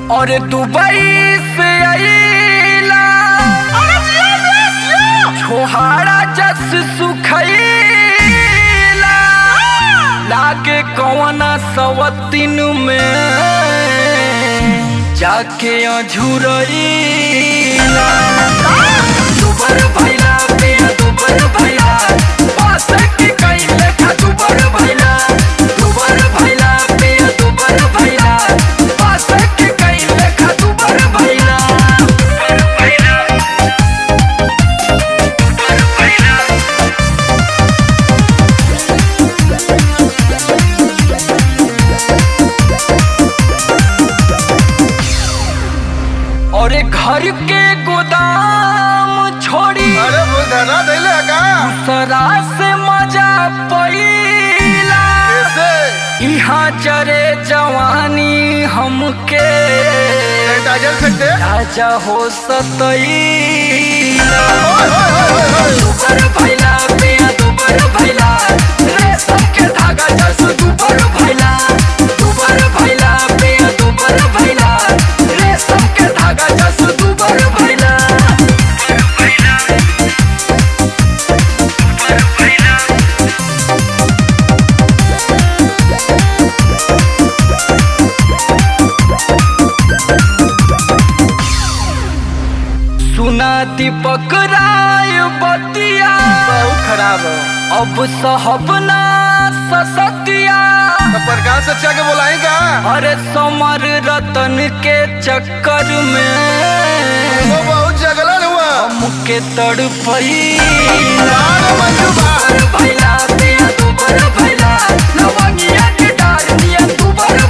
और दुबई से आईला छोहाड़ा जस सुखैला लागे कौना सवतीन में जाके अझुरैला दुबर भैला पिया दुबर भैला पास के कैले खा दुबर भैला दुबर भैला पिया दुबर भैला पास के कैले खा दुबर भैला दुबर भैला दुबर भैला और एक घर के गोदाम छोड़ी अरे वो धना देले का सरा से मजा पैला कैसे यहाँ चरे जवानी हमके सैनिटाइजर फेंकते राजा हो सतैला ओए, ओए, ओए, ओए, ओए। दुबर भैला पिया दुबर भैला रेशम के धागा जस दुबर भैला दुबर भैला पिया दुबर भैला रेशम के धागा जस दुबर भैला दुबर भैला दुबर भैला सुना दीपक राय बतिया बहुत खराब है अब सहबना ससतिया तो प्रकाश से अच्छा के बोलाई का अरे समर रतन के चक्कर में वो बहुत जगलन हुआ हमके तड़पई अरे मंजू बा भैला पिया दुबर भैला लवंगिया के डार दिया दुबर